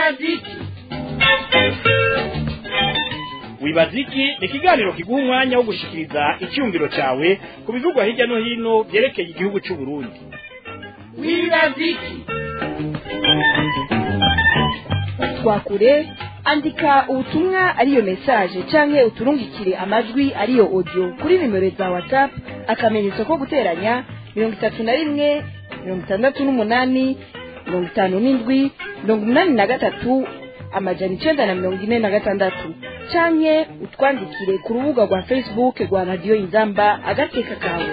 wibaziki wibaziki ni ikiganiro kiguha umwanya wo gushikiriza icyumviro cyawe ku bivugwa hirya no hino byerekeye igihugu cy'u Burundi wibaziki twakure andika ubutumwa ariyo message canke uturungikire amajwi ariyo audio kuri nimero za whatsapp akamenyetso ko guteranya mirongo itatu na rimwe mirongo itandatu n'umunani mirongo itanu n'indwi mirongo umunani na gatatu amajana icenda na mirongo ine na gatandatu canke utwandikire ku rubuga rwa facebook rwa radiyo inzamba agateka kawe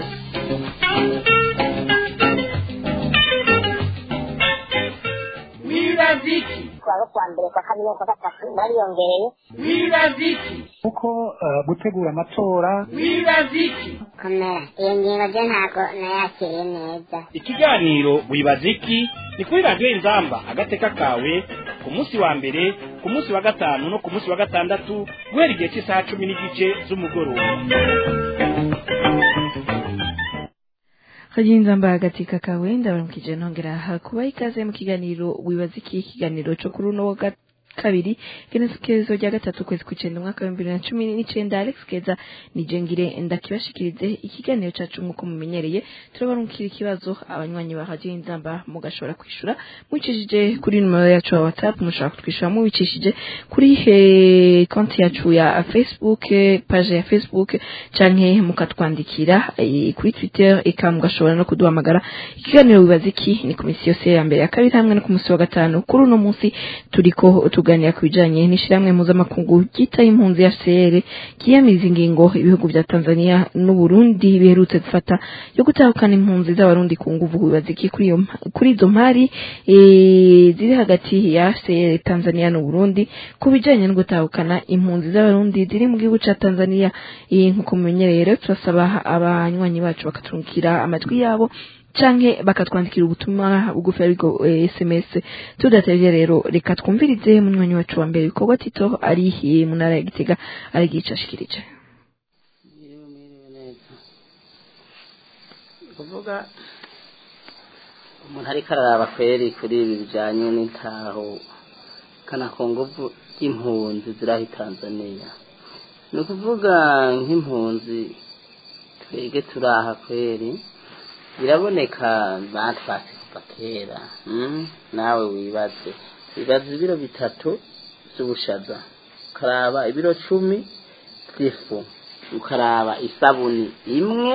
wibaziki kuwa kuwa mbere kwa kabiri kwa gatatu bariyongereye wibaziki kuko eh, gutegura amatora wibaziki komera iyo ngingo byo ntabwo nayakiriye neza ikiganiro wibaziki ni kuri radiyo inzamba agateka kawe ku munsi wa mbere ku munsi wa gatanu no ku munsi wa gatandatu guhera igihe cy'isaha cumi n'igice z'umugoroba kagenza mba agatika kawe ndabaramukije ntongera hakuba ikaze mu kiganiro wibaza iki ikiganiro cyo kuri uno wa ga- kabiri genekerezo rya gatatu kwezi kw'icenda umwaka w'ibihumbi bibiri na cumi n'icenda alex keza nije ngire ndakibashikirize ikiganiro cacu nk'uko mumenyereye turabarungikira ikibazo abanywanyi ba radiyo inzamba mugashobora kwishura mwicishije kuri nimero yacu ya whatsapp mushobora kutwishura mubicishije kuri he konti yacu ya facebook page ya facebook canke mukatwandikira eh, kuri twitter eka mugashobora no kuduhamagara ikiganiro wibaza iki ni ku misi yose ya mbere ya kabiri hamwe no ku munsi wa gatanu kuri uno munsi turiko tuganira ku bijanye n'ishirahamwe mpuzamakungu ryitaye impunzi ya CR kiyamiriza ingingo ibihugu vya Tanzania n'u Burundi biherutse gufata yo gutahukana impunzi z'abarundi ku nguvu wibaza iki kuri iyo mpa- kuri izo mpari eh, ziri hagati ya CR Tanzania n'u Burundi ku bijanye no gutahukana impunzi z'abarundi ziri mu gihugu ca Tanzania eh, nkuko mumenyereye rero turasaba abanywanyi bacu bakaturungikira amajwi yabo canke bakatwandikira ubutumwa bugufi ariko eh, sms tudatevye rero reka twumvirize munywanyi wacu wa mbere ibikorwa tito ari eh, mu ntara ya gitega arigica ashikirije Mwiriwe mwiriwe neza kuvuga umuntu ariko araraba kweri kuri ibi bijanye n'intaho kana ku nguvu ry'impunzi ziraho i tanzaniya ni ukuvuga nk'impunzi twege turaha kweri biraboneka batwatse kuva kera mm? nawe wibaze wibaze ibiro bitatu vy'ubushaza ukaraba ibiro cumi vy'ifu ukaraba isabuni imwe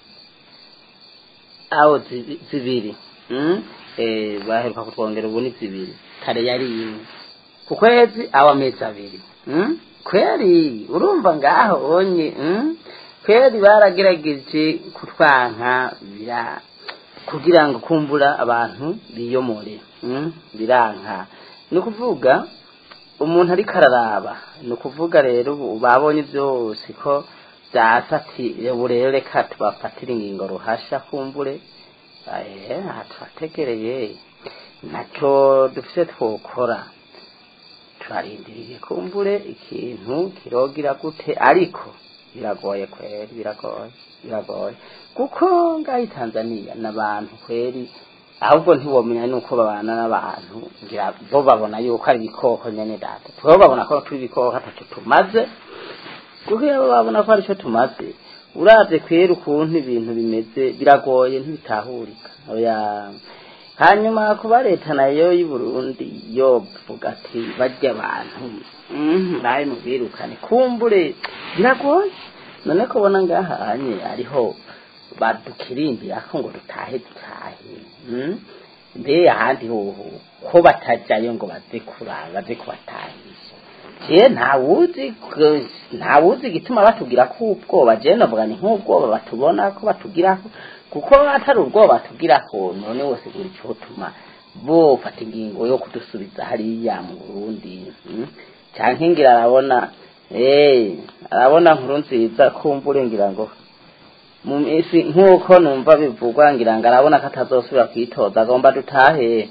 aho zibi- zibiri mm? eh, baheruka kutwongera ubu ni zibiri kare yari imwe ku kwezi aho amezi abiri mm? kweri urumva ngaho onye mm? kweri baragerageje kutwanka bira kugira ngo kumbura abantu biyomore mm? biranka ni ukuvuga umuntu ariko araraba ni ukuvuga rero ubu babonye byose ko byasati ubu rero reka tubafatire ingingo ruhasha kumbure eh, aha turategereye nacyo dufite twokora turarindiriye kumbure ikintu kirogira gute ariko biragoye kweri biragoye biragoye kuko ngaho i tanzaniya n'abantu kweri ahubwo ntiwomenya nuko babana n'abantu ngira bo babona yuko ari ibikoko nyene data twebwe babona ko turi ibikoko ataco tumaze kuko iyo babona ko arico tumaze uravye kwera ukuntu ibintu bimeze biragoye ntibitahurika oya hanyuma kuba leta nayo y'u Burundi yovuga ati barya abantu mhm, nawe mubirukane kumbure biragoye none kubona ngahanye ariho badukirimbira ko ngo dutahe dutahe mm? mbe ahandi hoho ko batajayo ngo baze kuraba baze kubatahisha je ntawuzi ko- ntawuzi igituma batubwira ko ubwoba je navuga ni nk'ubwoba batubona ko batugirako kuko atari ubwoba batugirako none wose buri cotuma bofata ingingo yo kudusubiza hariya mu Burundi mm? canke ngira arabona eh arabona nkuru nziza kumbure ngira ngo mu minsi nk'uko numva bivugwa ngira ngo arabona ko atazosubira kwitoza agomba dutahe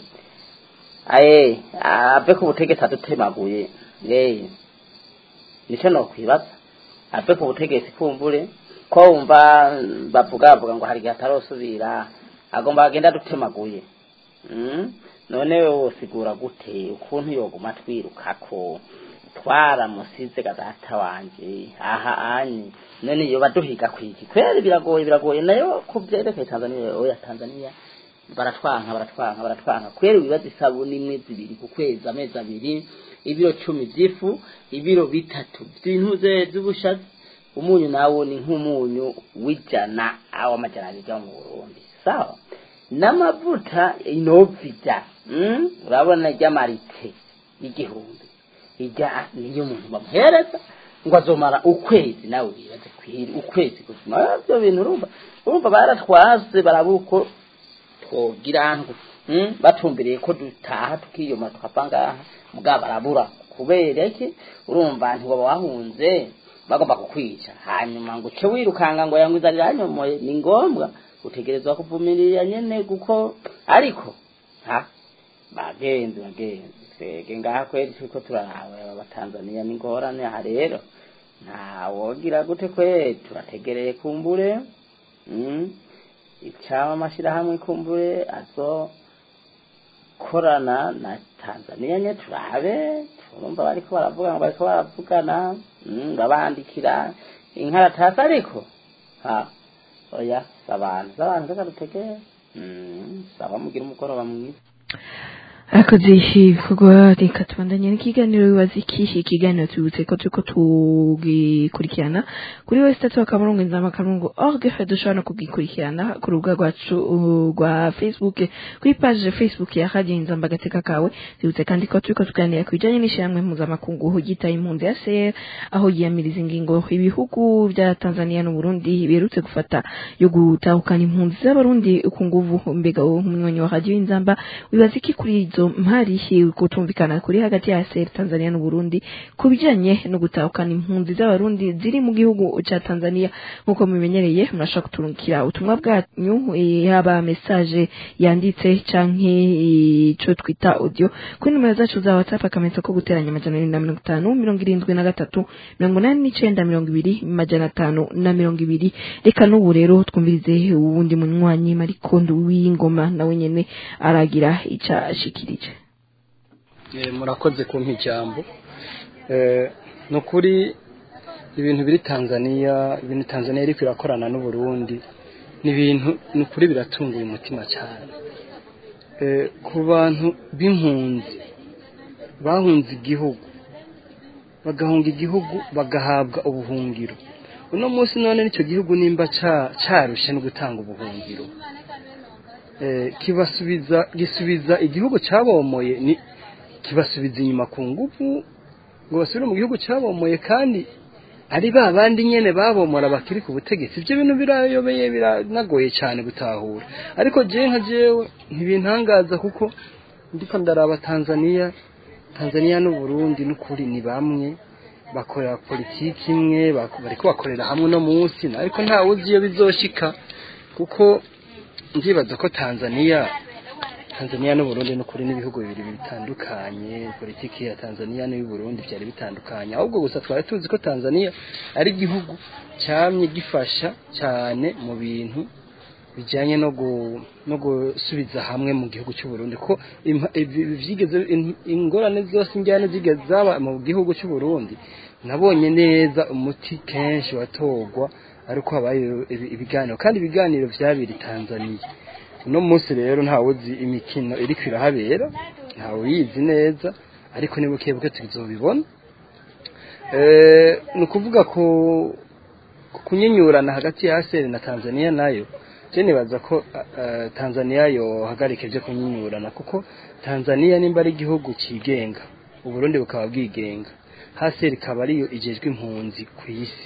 aye ave ku butegetsi adutemaguye eh nico nokwibaza ave ku butegetsi kumbure ko wumva bavuga bavuga ngo hari igihe atarosubira agomba agenda adutemaguye mm? none wosigura gute ukuntu yoguma twirukako twaramusize gadata wanje aha anyi none yoba duhiga kwiki kweri biragoye biragoye nayo kuvyerekeye tanzania oya tanzania baratwanka baratwanka baratwanka kweri wibaza isabuni imwe zibiri ku kwezi amezi abiri ibiro cumi vy'ifu ibiro bitatu vy'intuze z'ubushazi umunyu nawo ni nk'umunyu w'ijana awo amajana abiri mu burundi sawa n'amavuta inovija mm? urabona ry'amarite y'igihumbi ijya niyo umuntu bamuhereza ngo azomara ukwezi nawe wibaze kwiri ukwezi gusuma byo bintu urumva urumva baratwaze barabuko twogira ngo mm? batumbereye ko dutaha tukiyoma tukava ngaha mugabo barabura kubera iki urumva ntibaba wahunze bagomba kukwica hanyuma ngo uce wirukanga ngo yangwizanira hanyomoye ni ngombwa utegerezwa kuvumirira nyene kuko ariko ha bagenzi bagenzi twege ngaha kweri turiko turarawe abatanzaniya n'ingorane aha rero ntawogira gute kweri turategereye kumbure mm? icaba amashirahamwe kumbure azokorana na tanzaniya nye turabe turumva bariko baravuga ngo bariko baravugana mm, babandikira inkaratasi ariko ha oya sabantu sabantu reka dutegere mm, saba mugira umugoroba mwiza akoze ibikorwa reka tubandanye n'ikiganiro bibaza iki ikiganiro tubutse ko turiko tugikurikirana kuri wese tatu akamurongo inzama akamurongo org dushobora no kugikurikirana ku rubuga rwacu uh, rwa facebook kuri page facebook ya radio inzamba agateka kawe tubutse kandi ko turiko tuganira ku bijanye n'ishyirahamwe mpuzamakungu ryitaye impunzi ya CR aho yiyamiriza ingingo ibihugu vya Tanzania n'Uburundi biherutse gufata yo gutahukana impunzi z'abarundi ku nguvu mbega uwo munywanyi wa radio inzamba wibaza iki kuri izo mpari kutumvikana kuri hagati ya ASER Tanzania n'Uburundi ku bijanye no gutahukana impunzi z'abarundi ziri mu gihugu ca Tanzania nkuko mumenyereye murashaka kuturungikira ubutumwa bwanyu eh, yaba message yanditse canke ico twita audio kuri numero zacu za WhatsApp akamenyetso ko guteranya amajana abiri na mirongo itanu mirongo irindwi na gatatu mirongo inani n'icenda mirongo ibiri majana atanu na mirongo ibiri reka n'ubu rero twumvirize uwundi munywanyi marikondo w'ingoma nawe nyene aragira ica ashikirije Eh, murakoze kumpa ijambo Eh, ni ukuri ibintu biri tanzania ibintu tanzania iriko irakorana n'uburundi ni ibintu ni ukuri biratunguye umutima cyane Eh, ku bantu b'impunzi bahunze igihugu bagahunga igihugu bagahabwa ubuhungiro uno munsi none nicyo gihugu nimba ca- carushe no gutanga ubuhungiro Eh, kibasubiza gisubiza igihugu cabomoye ni kibasubiza inyuma ku ngufu ngo basubire mu gihugu cyabomoye kandi ari ba bandi nyene babomora bakiri ku butegetsi ibyo bintu birayobeye biranagoye cyane gutahura ariko jewe nka jewe ntibintangaza kuko ndiko ndaraba Tanzania Tanzania n'Uburundi n'ukuri ni bamwe bakorera politiki imwe bak- bariko bakorera hamwe no munsi ariko ntawe uzi iyo bizoshika kuko ndibaza ko Tanzania Tanzania n'Uburundi n'ukuri n'ibihugu bibiri bitandukanye politiki ya Tanzania n'iy'u Burundi byari bitandukanye ahubwo gusa twari tuzi ko Tanzania ari igihugu cyamye gifasha cyane mu bintu bijyanye no gu, no gusubiza hamwe mu gihugu cy'u Burundi ko impa- ibi- vyigeze in- ingorane zose njyane zigeze zaba mu gihugu cy'u Burundi nabonye neza umuti kenshi watogwa ariko habaye ibi- ibiganiro kandi ibiganiro vyabiri Tanzania uno munsi rero ntawe uzi imikino iri kwirahabera ntawe uyizi neza ariko ni buke buke tuzobibona eh ni ukuvuga ko ku kunyinyurana hagati ya ASER na Tanzania nayo je nibaza ko uh, Tanzania yohagarika ibyo kunyinyurana kuko Tanzania nimba ari igihugu cigenga uburundi bukaba bwigenga ASER ikaba ariyo ijejwe impunzi ku isi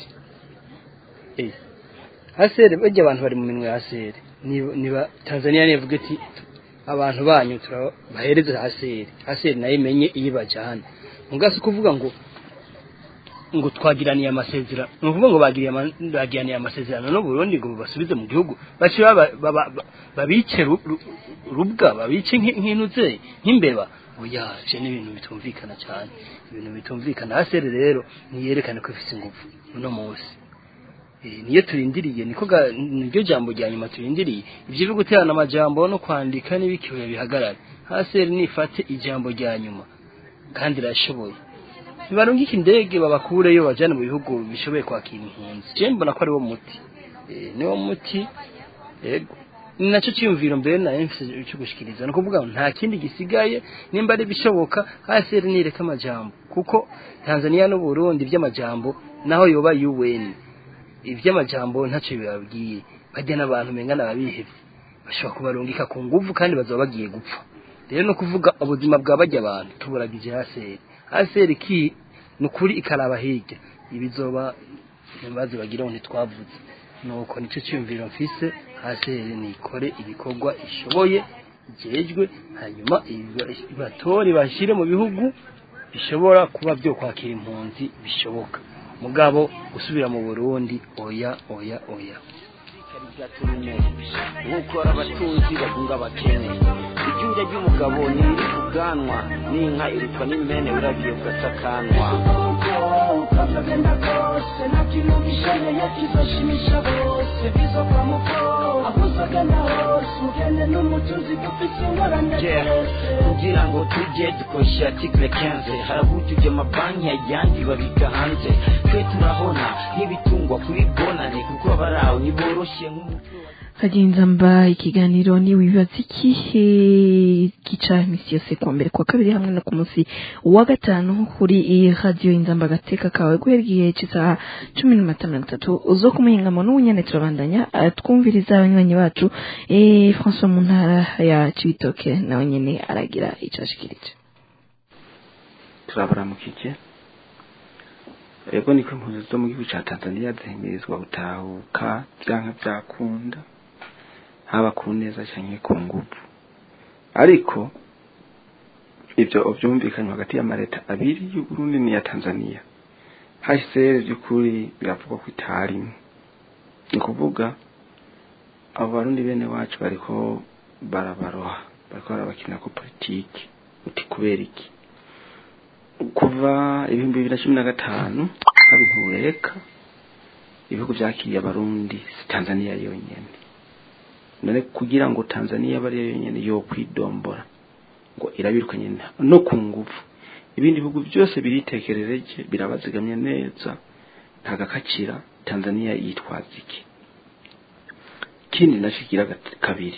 eh ASER bajya abantu bari mu minwe ya ASER niba niba Tanzania nivuga iti abantu banyu turabahereza ASER ASER nayo imenye iyo bajana mugasi kuvuga ngo ngo twagiraniye amasezerano ni ukuvuga ngo bagiriye ama- bagiraniye amasezerano no Burundi ngo basubize mu gihugu bace baba- baba- ba- babice ru- ru- rubwa babice nk'i- nk'inuze nk'imbeba oya je ni ibintu bitumvikana cyane ibintu bitumvikana asere rero niyerekane ko ifite ingufu uno munsi Eh, niyo turindiriye niko ga- niryo jambo rya nyuma turindiriye ibyo byo guterana amajambo no kwandika n'ibikiwe bihagarare haseri nifate ijambo rya nyuma kandi irashoboye ntibarungike indege babakureyo bajyane mu bihugu bishoboye kwakira impunzi je mbona ko ari wo muti Eh, ni wo muti yego ni nacyo cyiyumviro mbere na mfise cyo gushikiriza ni ukuvuga ngo nta kindi gisigaye nimba ari bishoboka haseri nireka amajambo kuko tanzania n'uburundi by'amajambo naho yoba UN iby'amajambo ntacyo bibabwiye bajya n'abantu mengana ababihevye bashobora kubarungika ku nguvu kandi bazaba bagiye gupfa rero no kuvuga ubuzima bwa bajya abantu tuburagije haseri haseri ki ni ukuri ikaraba hirya ibizoba ntibaze bagire ngo ntitwavuze nuko nicyo cyumviro mfise haseri nikore ibikorwa ishoboye igejwe hanyuma iba- ibatore bashyire mu bihugu bishobora kuba byo kwakira impunzi bishoboka mugabo gusubira mu burundi oya oya oya nk'ukora abatunzi bagunga abakene iryinja ry'umugabo ntiri ku bwanwa n'inka irutwa n'impene urabiye ugasakanwa Yeah, kugira ngo tujye dukoresha article 15 harabujuje amabanki ayandi babika hanze twe turahona nk'ibitungwa kuri bonane kuko abaraho niboroshye nk'umuco kagenza mba ikiganiro ni wibaza ikihe gica imisi yose kuwa mbere kuwa kabiri hamwe no ku munsi wa gatanu kuri iyi radiyo inzamba agateka kawe guhera igihe cy'isaha cumi n'amata mirongo itatu uzo kumuhingamo n'ubunyane turabandanya eh, twumviriza abanywanyi bacu eh, françois mu ntara ya cibitoke nawe nyene aragira ico ashikirije turabaramukije ego niko impunzi zo mu gihugu ca tanzania zihimirizwa gutahuka vyanka vyakunda haba ku neza canke ku nguvu ariko ivyo vyumvikanywe hagati y'amareta abiri y'uburundi n'iya tanzania hcr vy'ukuri biravugwa ko itarimwe ni ukuvuga abo barundi bene wacu bariko barabaroha bariko barabakina ko politiki uti kubera iki kuva ibihumbi bibiri na cumi na gatanu haba intureka ibihugu vyakiriye abarundi si tanzania yonyene none kugira ngo tanzania abe ariyo yonyene yo kwidombora ngo irabirukanye na- no ku nguvu ibindi bihugu byose biritekerereje birabazigamye neza nta gakacira tanzania yitwaza iki ikindi naco kigira gat- kabiri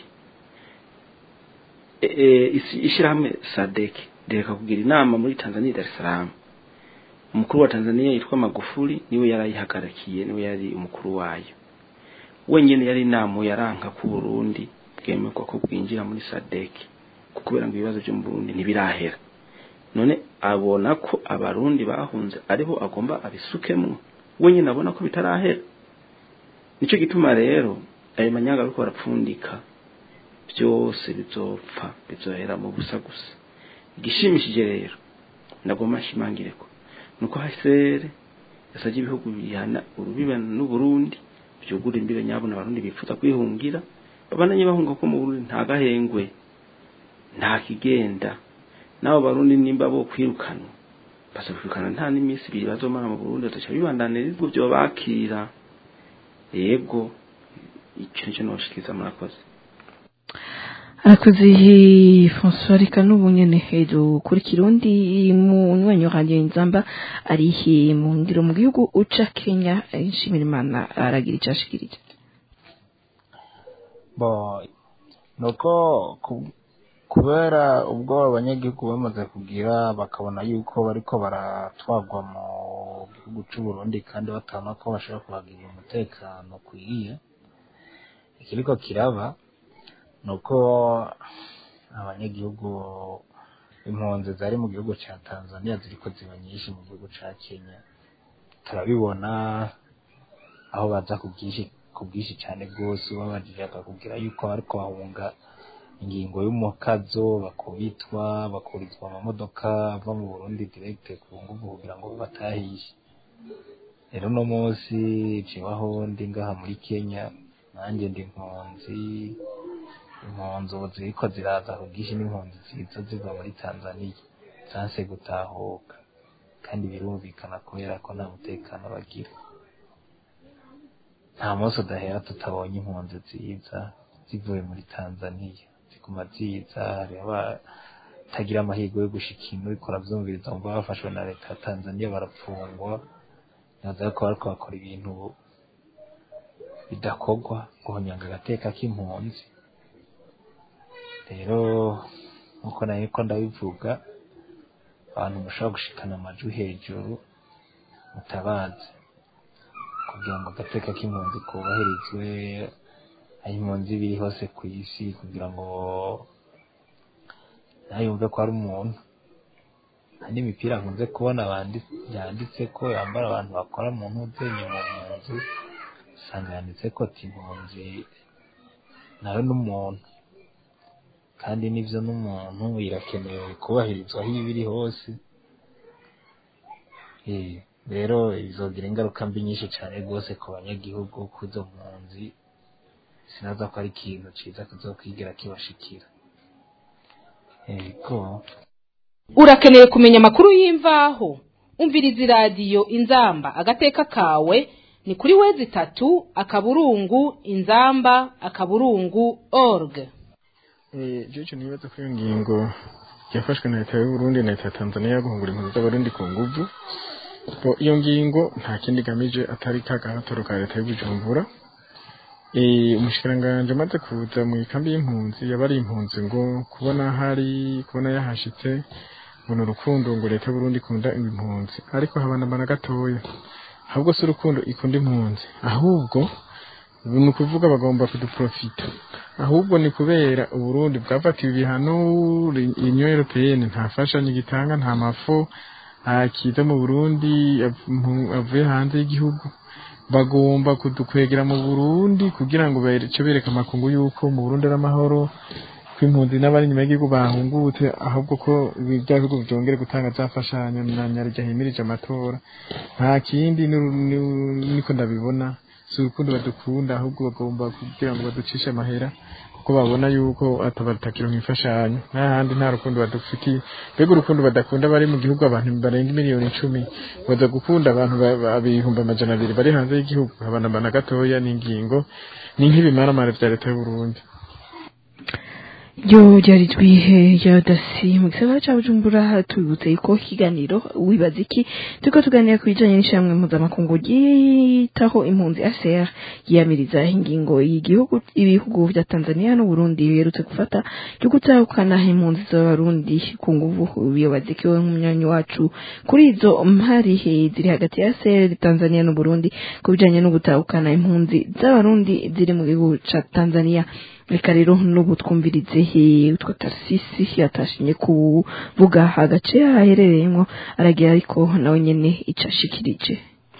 E- e, isi- ishirahamwe sadek reka kugira inama muri tanzania dar es salaam umukuru wa tanzania yitwa magufuli niwe yarayihagarakiye niwe yari umukuru wayo wenyene yari inama yaranka ku burundi bwemerwa ko bwinjira muri sadek kubera ngo ibibazo byo mu burundi ntibirahera none abona ko abarundi bahunze aribo agomba abisukemwo wenyene abona ko bitarahera nico gituma rero ayo manyanga ariko barapfundika byose bizopfa bizohera mu busa gusa igishimishije rero ndagomba nshimangire ko nuko hasere yasabye ibihugu bihana urubibe n'uburundi byugura imbibe nyabona abarundi bifuza kwihungira babananye bahunga ko mu burundi nta gahengwe nta kigenda n'abo barundi nimba bo kwirukanwa bazokwirukana nta n'iminsi ibiri bazomara mu burundi bataca bibandanira ibihugu byo bakira yego icyo nicyo nobashikiriza murakoze arakoze françois reka n'ubu nyene hejuru kuri kirundi mu nywanyo radiyo inzamba ari mu ngiro mu gihugu uca kenya nshimira imana aragira ico ashikirije bo nuko ku- kubera ubwo abanyagihugu bamaze kugira bakabona yuko bariko baratwagwa mu gihugu c'u Burundi kandi batabona ko bashobora kuhagirira umutekano ukwiye ikiriko kiraba nuko abanyagihugu impunzi zari mu gihugu ca Tanzania ziriko ziba nyinshi mu gihugu ca Kenya turabibona aho baza ku bwinshi ku bwinshi cyane rwose babajije bakakubwira yuko bariko bahunga ingingo y'umukazo bakubitwa bakurizwa amamodoka ava mu Burundi direct ku nguvu kugira ngo batahishe rero uno munsi cibaho ndi ngaha muri Kenya nanjye ndi impunzi impunzi ubu ziriko ziraza ku bwinshi n'impunzi ziza ziva muri Tanzania zanse gutahuka kandi birumvikana kubera ko nta mutekano bagira nta munsi udahera tutabonye impunzi nziza zivuye muri tanzania ziguma ziza hariho abatagira amahirwe yo gushika ino ariko uravyumviriza umva bafashwe na leta ya tanzania barapfungwa naza ko bariko bakora ibintu bidakorwa guhonyanga agateka k'impunzi rero nkuko nayo ko ndabivuga abantu mushobora gushikana amajwi hejuru mutabazi kugira ngo agateka k'impunzi kubahirizwe aho impunzi biri hose ku isi kugira ngo ntayumve ko ari umuntu hari n'imipira nkunze kubona bandi- yanditse ko yambara abantu bakora mu ntuzenye mu mpunzi usanga yanditse ko ati impunzi nawe n'umuntu kandi n'ivyo n'umuntu irakenewe kubahirizwa aho iba iri hose Eh, rero bizogira ingaruka mbi nyinshi cyane rwose ku banyagihugu kuzo mpunzi sinaza ko ari ikintu ciza kizokwigira kibashikira ego urakeneye kumenya amakuru y'imvaho umviriza iradiyo inzamba agateka kawe ni kuri wezi itatu akaburungu inzamba akaburungu org igihe cyo nibaza ko iyo ngingo yafashwe na leta y'u Burundi na leta ya Tanzania yo guhungura impunzi z'abarundi ku nguvu bo iyo ngingo nta kindi igamije atari ka gahatoro ka leta y'ubujumbura Eh, umushikiranganji amaze kuza mu ikambi y'impunzi yaba ari impunzi ngo kubona hari kubona yahashitse ngo ni urukundo ngo leta y'uburundi ikunda impunzi ariko habanabana gatoya ahubwo si urukundo ikunda impunzi ahubwo ni ukuvuga bagomba kuduprofita ahubwo ni kubera uburundi bwafatiwe ibihano union européenne nta fashanyo gitanga nta mafu akiza mu burundi av- avuye hanze y'igihugu bagomba kudukwegera mu burundi kugira ngo bace bereka amakungu yuko mu burundi ari amahoro ko impunzi n'abari inyuma y'igihugu bahungutse ahubwo ko bya bihugu byongere gutanga za fashanyo na nyarya himirije amatora nta kindi ni- ni- niko ndabibona si urukundo badukunda ahubwo bagomba kugira ngo baducishe amahera kuko babona yuko atabatakira imfashanyo n'ahandi nta rukundo badufitiye mbega urukundo badakunda bari mu gihugu abantu barenga miliyoni icumi baza gukunda abantu ba- ba- ibihumbi amajana abiri bari hanze y'igihugu abanabana gatoya n'ingingo ni nk'ibimaramare vya leta y'uburundi ryo ryari twihe rya dasi mu gisagara ca bujumbura tubibutse yuko ikiganiro wibaza iki turiko tuganira ku bijanye n'ishyirahamwe mpuzamakungu ryitaho impunzi ACR yiyamiriza ingingo y'igihugu ibihugu vya Tanzania n'Uburundi biherutse gufata ryo gutahukana impunzi z'abarundi ku nguvu biyobaza iki we nk'umunywanyi wacu kuri izo mpari eh, ziri hagati ya ACR Tanzania n'Uburundi ku bijanye no gutahukana impunzi z'abarundi ziri mu gihugu ca Tanzania reka rero n'ubu twumvirize eh, utwo tarisisi yatashimye kuvuga agace aherereyemo aragira ariko nawe nyene ico ashikirije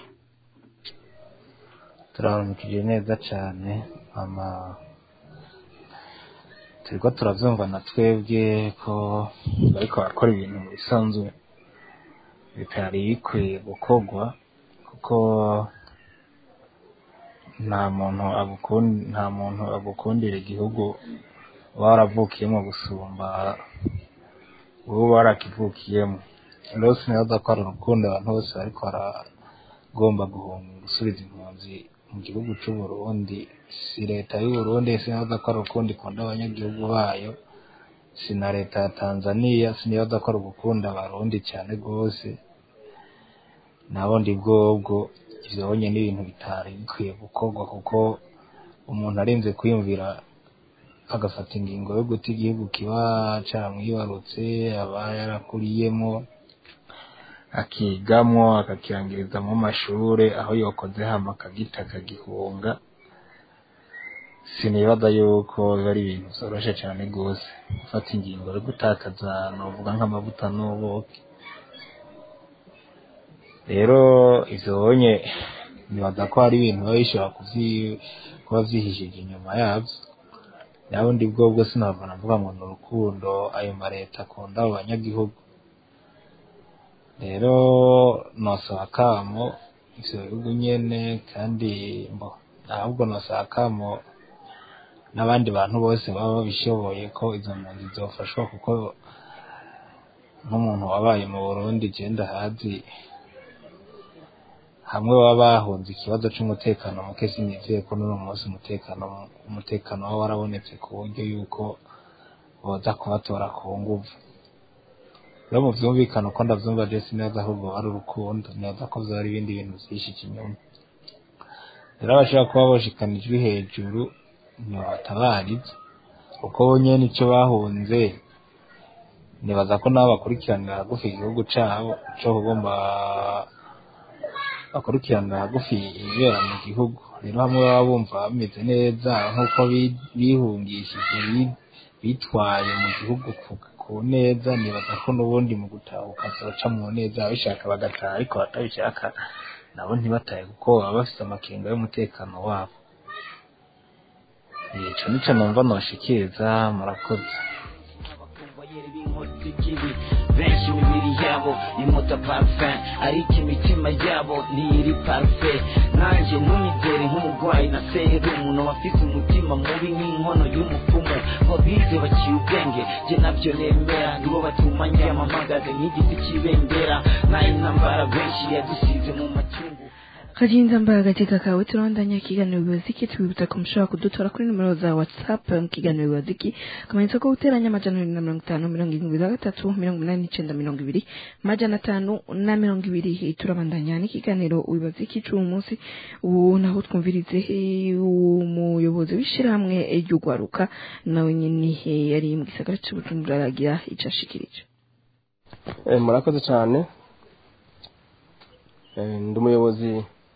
turaramukije neza cyane ama turiko turavyumva na twebwe ko bariko barakora ibintu mu bisanzwe bitari bikwiye gukorwa kuko nta muntu agukunda nta muntu agukundira igihugu uba waravukiyemo gusumba wowe warakivukiyemo rero sinibaza ko ari urukundo abantu bose bariko baragomba guhunga gusubiza impunzi mu gihugu c'u Burundi si leta y'u Burundi sinibaza ko ari urukundo ikunda abanyagihugu bayo si na leta ya Tanzania sinibaza ko ari ugukunda abarundi cyane rwose nabundi bwobwo ivyo bonye n'ibintu bitari bikwiye gukorwa kuko umuntu arinze kwiyumvira agafata ingingo yo guta igihugu kiba caramwibarutse aba yarakuriyemo akigamwo akakirangirizamwo amashure aho yokoze hama akagita akagihunga sinibaza yuko biba ari ibintu vyoroshe cane rwose gufata ingingo yo gutakaza novuga nk'amavuta n'ubuki rero ivyo bonye nibaza ko hari ibintu biba bishobora kuvyi- kuba vyihishije inyuma yavyo nabundi bwobwo sinava navuga ngo ni urukundo ayo mareta akunda abo banyagihugu rero nosaba akamo ivyo bihugu nyene kandi mbo ahubwo nosaba akamo n'abandi bantu bose baba babishoboye ko izo mpunzi zofashwa kuko nk'umuntu wabaye mu Burundi je ndahazi hamwe baba bahunze ikibazo c'umutekano muke sinizeye ko n'uno munsi umutekano umutekano waba warabonetse ku buryo yuko boza kubatora ku nguvu rero mu vyumvikana uko ndavyumva je sineza ahubwo ari urukundo neza ko vyari ibindi bintu vyinshi ikinyuma rero abashobora kuba boshikana ijwi hejuru ntibatabariza kuko bo nyene ico bahunze nibaza ko nabo bakurikiranira hagufi igihugu cabo co kugomba bakurikiranira hagufi ibibera mu gihugu rero hamwe baba bumva bameze neza nk'uko bi- bihungishije bi- bitwaye mu gihugu ku- ku neza nibaza ko n'ubundi mu gutahuka zoca mu neza ababishaka bagataha ariko batabishaka nabo ntibatahe kuko baba bafise amakenga y'umutekano wabo ico nico numva noshikiriza murakoze ikibi benshi imibiri yabo imota parfum ariko imitima yabo ntiri parfe nanjye ntunyizere nk'umurwayi na serumu n'abafite umutima mubi nk'inkono y'umupfumu wabize baciye ubwenge jye nabyo nemera nibo batuma njyamamagaze nk'igiti cy'ibendera nayo intambara benshi yadusize mu macungu Kajinza mbaye katika kawe turabandanya ikiganiro biwaziki tubibutsa ko mushobora kudutora kuri nimero za whatsapp mu kiganiro biwaziki akamenyetso ko guteranya amajana abiri na mirongo itanu mirongo irindwi na gatatu mirongo inani n'icenda mirongo ibiri amajana atanu na mirongo ibiri turabandanya n'ikiganiro wibaziki c'uwo munsi ubu naho twumvirize eh, umuyobozi w'ishirahamwe ry'ugwaruka nawe nyene eh, yari mu gisagara ca Bujumbura aragira ico ashikirije Eh, murakoze cyane Eh, ndi umuyobozi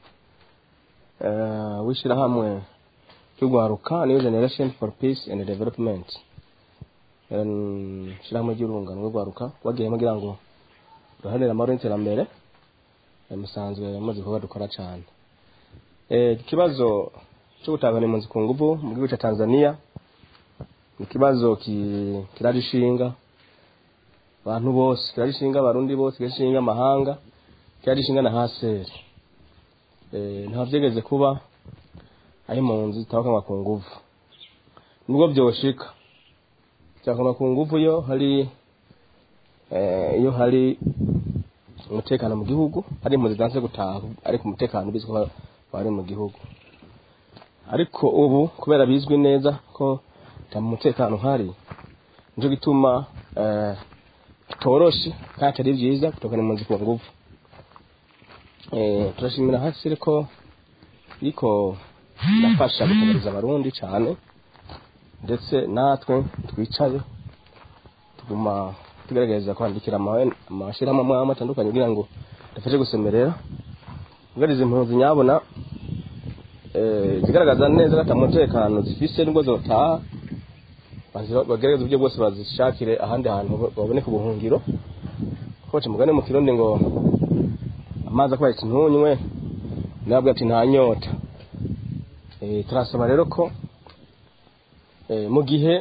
eh, w'ishyirahamwe ry'urwaruka new generation for peace and development Eh, ishyirahamwe ry'urungano rw'urwaruka bagiyemo kugira ngo ruharanire amahoro n'iterambere Eh, musanzwe muzi kuba dukora cyane Eh, iki kibazo cyo gutahana impunzi ku nguvu mu gihugu cya tanzania ni ikibazo ki- kiraje ishinga abantu bose kirarishinga abarundi bose kirarishinga amahanga kirarishinga na haseri eh nta vyegeze kuba aho impunzi zitabakanwa ku nguvu nubwo vyoshika cyakanwa ku nguvu yo hari eh iyo hari umutekano mu gihugu hari impunzi zanse gutaha ariko umutekano bizwi ko bari mu gihugu ariko ubu kubera bizwi neza ko nta mutekano uhari nico gituma eh toroshe kandi atari byiza kutokana impunzi ku nguvu eh turashimira hasi ko iriko irafasha gutabariza abarundi cyane ndetse natwe twicaye tuguma tugerageza kwandikira ama- amashyirahamwe amwe amwe atandukanye kugira ngo dufashe gusemerera ubwariza impunzi nyabona eh, zigaragaza neza ko ata mutekano zifise nubwo zotaha bazi- bagerageza uburyo bwose bazishakire ahandi hantu baboneka ubuhungiro koce mugane mu kirundi ngo amazi akwaye ntunywe nabwo ati nta nyota Eh, turasaba rero ko eh, mu gihe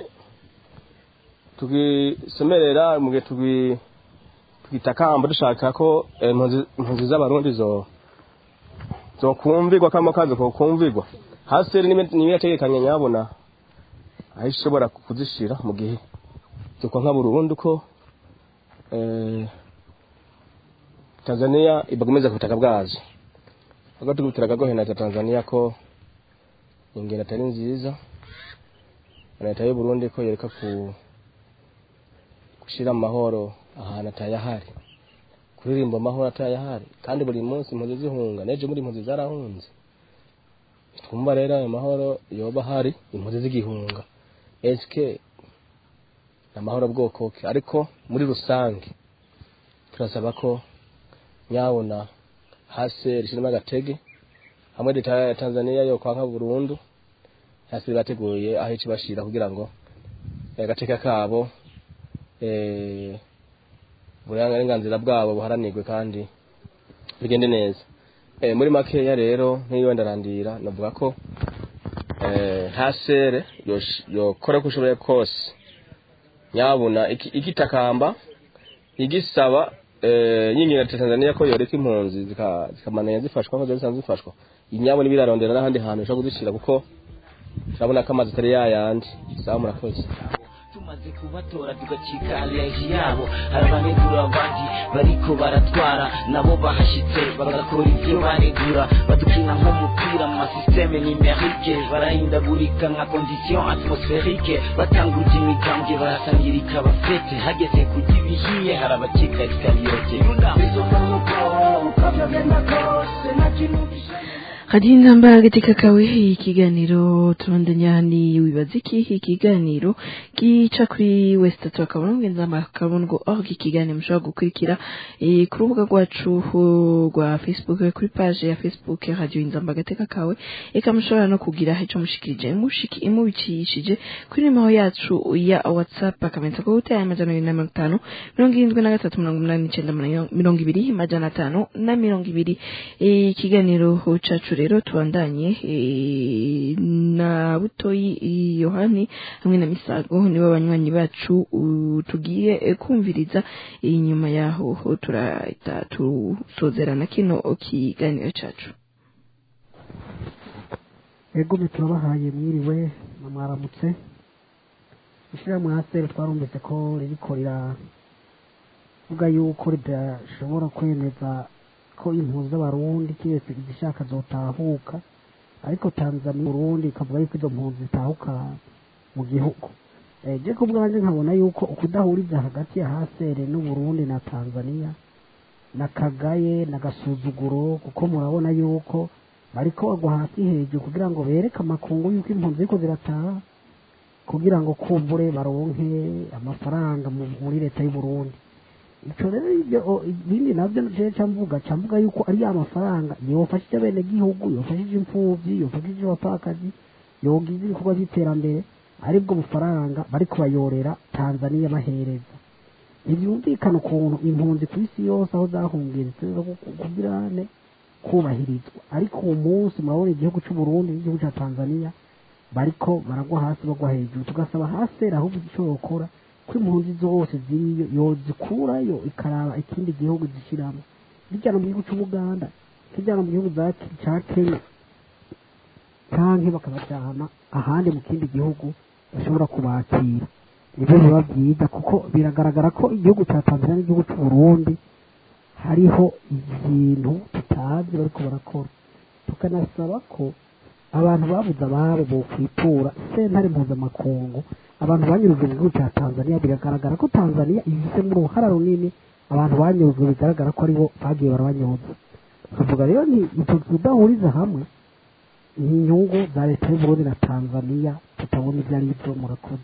tugisemerera mu gihe tugi- tugitakamba dushaka ko eh, impunzi- impunzi z'abarundi zo zokumvirwa kamo kazo kokumvirwa hasi niba yategekanye nyabona aho ishobora kuzishira mu gihe cyuko nka burundu ko eh, tanzania ibagomeza ku butaka bwazo ahubwo tugutiraga gohena leta ya tanzania ko ingendo atari nziza na leta y'u burundi ko yereka ku gushyira amahoro ahantu atayahari kuririmba amahoro atayahari kandi buri munsi impunzi zihunga n'ejo muri impunzi zarahunze twumva rero ayo mahoro yoba ahari impunzi zigihunga esike ni amahoro bwoko ki ariko muri rusange turasaba ko nyabona hasi rishyiramo agatege hamwe leta ya tanzania yo kwanka burundu hasi bateguye aho ikibashira kugira ngo eh, agateka kabo eh, uburenganzira bwabo buharanirwe kandi bigende neza eh, muri makeya rero nk'iyo ndarandira navuga ko eh, hasere yosh- yokora uko ushoboye kose nyabuna iki- igitakamba igisaba eh, yinginga leta ya tanzania ko yoreka impunzi zika- zikamananya zifashwa nko zari zisanzwe zifashwa inyabo n'ibirarondera n'ahandi hantu bishobora kuzishyira kuko turabona ko amazi atari yayandi sawa murakoze tumaze kubatora tugacika aleji yabo hari abanegura abandi bariko baratwara nabo bahashitse bagakora ibyo banegura badukina nk'umupira mu masisiteme nimerike barahindagurika nka kondisiyo atmosferike batanguje imigambwe barasangirika abafete hageze kurya ibihiye hari abacika esikariyote hadi intambara katika kawe ikiganiro turondanya ni wibaza iki ikiganiro gica kuri west tatu akabona mugenzi akabongo org ikiganiro mushobora gukurikira eh, ku rubuga rwacu uh, rwa facebook kuri page ya facebook radio inzamba gateka kawe eka mushobora no kugira ico mushikirije mushiki imubicishije kuri nimero yacu ya whatsapp akamenyetso ko gutera amajana abiri na mirongo itanu mirongo irindwi na gatatu mirongo umunani n'icenda mirongo ibiri amajana atanu na mirongo ibiri Eh, ikiganiro cacu rero tubandanye eh, na butoyi eh, yohani hamwe na misago nibo banywanyi bacu uh, tugiye eh, kumviriza inyuma yaho turahita tusozerana kino kiganiro cacu ego turabahaye mwiriwe na mwaramutse ishyirahamwe haseri twarumvise ko ririko riravuga yuko ridashobora kwemeza ko impunzi z'abarundi kiretse izishaka zotahuka ariko tanzania burundi ikavuga yuko izo mpunzi zitahuka mu gihugu Eh, je ku bwanjye nkabona yuko ukudahuriza hagati ya hasere n'uburundi na tanzania na kagaye na gasuzuguro kuko murabona yuko bariko bagwa hasi hejuru kugira ngo bereke amakungu yuko impunzi ziriko zirataha kugira ngo kumbure baronke amafaranga mu- muri leta y'u Burundi ico rero ibyo o- ibindi navyo je camvuga camvuga yuko ari ya mafaranga yofashije bene gihugu yofashije imfuvyi yofashije abapfakazi yogize ibikorwa by'iterambere aribwo bufaranga bariko bayorera Tanzania bahereza ntibyumvikana ukuntu impunzi ku isi yose aho zahungiye ziteza kugirane kubahirizwa ariko uwo munsi murabona igihugu cy'u Burundi n'igihugu cya Tanzania bariko baragwa hasi bagwa hejuru tugasaba hasi ahubwo icyo yokora ko impunzi zose ziriyo yozikurayo ikaraba ikindi gihugu zishyiramo zijyana mu gihugu cy'ubuganda zijyana mu gihugu za- cya kenya canke bakabajyana ahandi mu kindi gihugu bashobora kubakira nibyo biba byiza kuko biragaragara ko igihugu cya tanzania n'igihugu cy'u burundi hariho ibintu tutazi bariko barakora tukanasaba ko abantu babuze ababo bokwitura sentare mpuzamakungu abantu banyurujwe mu gihugu cya tanzania biragaragara ko tanzania ifisemo uruhara runini abantu banyurujwe bigaragara ko aribo bagiye barabanyuza tukavuga rero ni icyo tudahuriza hamwe ni inyungu za leta y'u Burundi na tanzania tutabona ibyo ari byo murakoze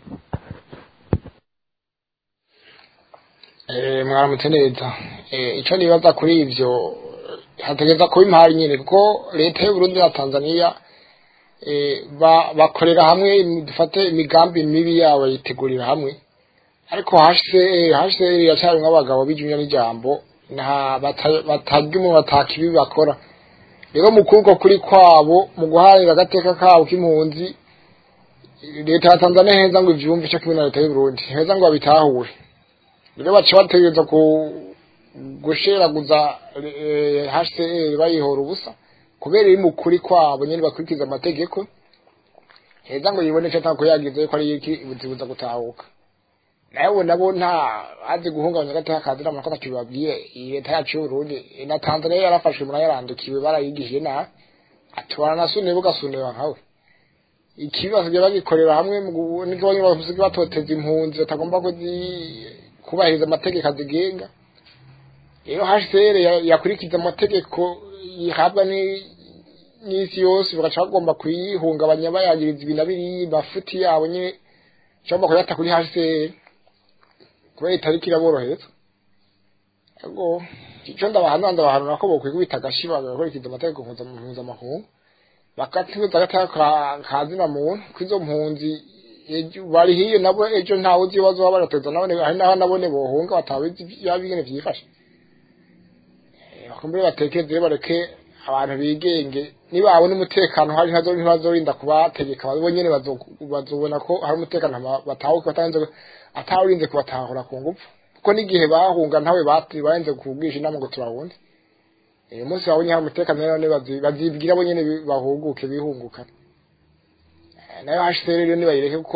Eh, mwaramutse neza Eh, ico nibaza kuri ivyo hategeza kuba impari nyine kuko leta y'u Burundi na Tanzania eh, ba- bakorera hamwe imi- dufate imigambi mibi yabo yitegurira hamwe ariko HCR HCR iracyari nk'abagabo bijumya n'ijambo nta bata- batarya umuntu batakibi bakora rero mu kubwo kuri kwabo mu guharanira agateka kabo k'impunzi leta ya Tanzania heza ngo ivyumve ico kimwe na leta y'u Burundi heza ngo babitahure rero baca bategereza ku gusheraguza eh, HCR bayihora ubusa kubera iri mu kuri kwabo nyene bakurikiza amategeko heza ngo yibone ico atako yagize ko ari iki ibuzibuza gutahuka nawe nabo nta azi guhungabanya agateka kazira amakota kibabwiye iyi leta yacu y'uburundi na tanzania yarafashwe murayarandukiwe barayigishije nabi atubana na sune bugasunira nkawe ikibi basigaye bagikorera hamwe mu gu- niko bamwe basigaye batoteza impunzi batagomba kuzi- kubahiriza amategeko azigenga rero hcr ya- yakurikiza amategeko yihabwa ni- n'isi yose bagaca bagomba kuyihungabanya bayagiriza ibi na biriya mafuti yabo nyine cyangwa kuyata kuri hcr kubera itariki iraborohereza ego icyo ndabahanura ndabahanura ko bokwikubita agashi bagakurikiza amategeko mpuza- mpuzamakungu bakatuza agateka ka- ka zina muntu kwizo mpunzi ejo bari hiyo nabo ejo ntawe uzi ibibazo baba barateza nabone hari naho nabone bohunga batabizi yabingene vyifashe Eh, bakumbure batekereze rero bareke abantu bigenge nibabona umutekano hari ntazo ntibazorinda kubategeka bo nyene bazo- bazobona ko hari umutekano hama batahuke batarenze atawurinze kubatahura ku ngufu kuko n'igihe bahunga ntawe bati barenze kubwisha inama ngo turahunde uyu munsi babonye hari umutekano rero none bazi- bazibwira bo nyene bi- bahuguke bihunguka Eh, nayo HCR rero nibayireke kuko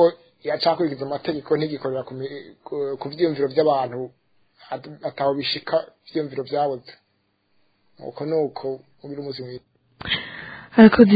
yacakurikiza amategeko ntigikorera ku mi- ku- ku vyiyumviro by'abantu at- ataho bishika ivyiyumviro vyabuze uko nuko ugira umunsi mwiza harakoze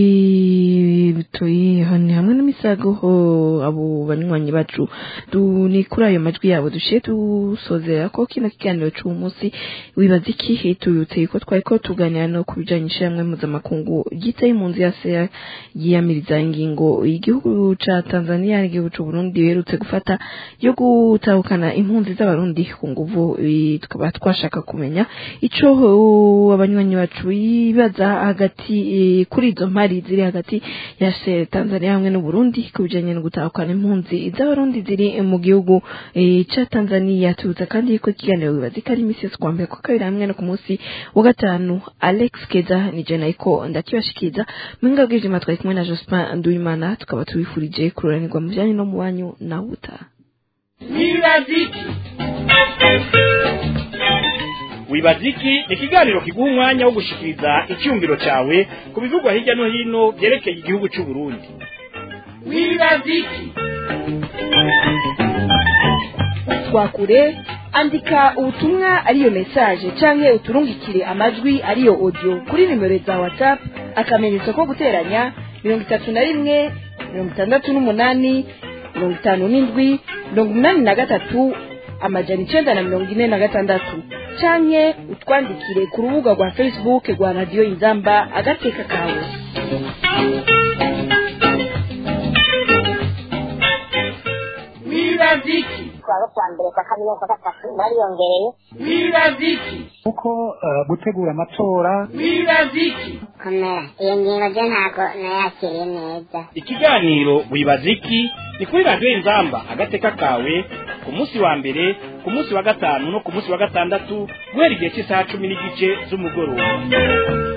bitoyi ni hamwe n'imisago ho abo banywanyi bacu du ni kuri ayo majwi yabo dushiye dusozera ko kino kiganiro c'uwo munsi wibaza iki tubibutse ko twari ko tuganira no ku bijanye n'ishyirahamwe mpuzamakungu ryitaye impunzi ya seya yiyamiriza ingingo igihugu ca tanzania n'igihugu c'u burundi biherutse gufata yo gutahukana impunzi z'abarundi ku nguvu eh, tukaba twashaka kumenya ico uh, abanywanyi bacu bibaza hagati eh, kuri izo mpari ziri hagati ya se Tanzania hamwe n'u Burundi ku bijanye no gutahukana impunzi z'abarundi ziri mu gihugu eh, ca Tanzania tubutsa kandi ko ikiganiro bibaza ko ari imisi yose kuwa mbere kwa kabiri hamwe no ku munsi wa gatanu Alex Keza ni je nayiko ndakibashikiza mwinga bw'ijima twari kumwe na Jospin Nduwimana tukaba tubifurije kururanirwa mu bijanye no mu banyu na buta wibaziki wibaziki ni ikiganiro kiguha umwanya wo gushikiriza icyumviro cyawe ku bivugwa hirya no hino byerekeye igihugu cy'u Burundi wibaziki twakure andika ubutumwa ariyo message canke uturungikire amajwi ariyo audio kuri nimero za whatsapp akamenyetso ko guteranya mirongo itatu na rimwe mirongo itandatu n'umunani mirongo itanu n'indwi mirongo umunani na gatatu amajana icenda na mirongo ine na gatandatu canke utwandikire ku rubuga rwa facebook rwa radiyo inzamba agateka kawe wibaziki twaba kwa mbere kwa kabiri no kwa gatatu bariyongereye wibaziki kuko eh, gutegura amatora wibaziki komera iyo ngingo je ntabwo nayakiriye neza ikiganiro wibaziki ni kuri radiyo inzamba agateka kawe ku munsi wa mbere ku munsi wa gatanu no ku munsi wa gatandatu guhera igihe cy'isaha cumi n'igice z'umugoroba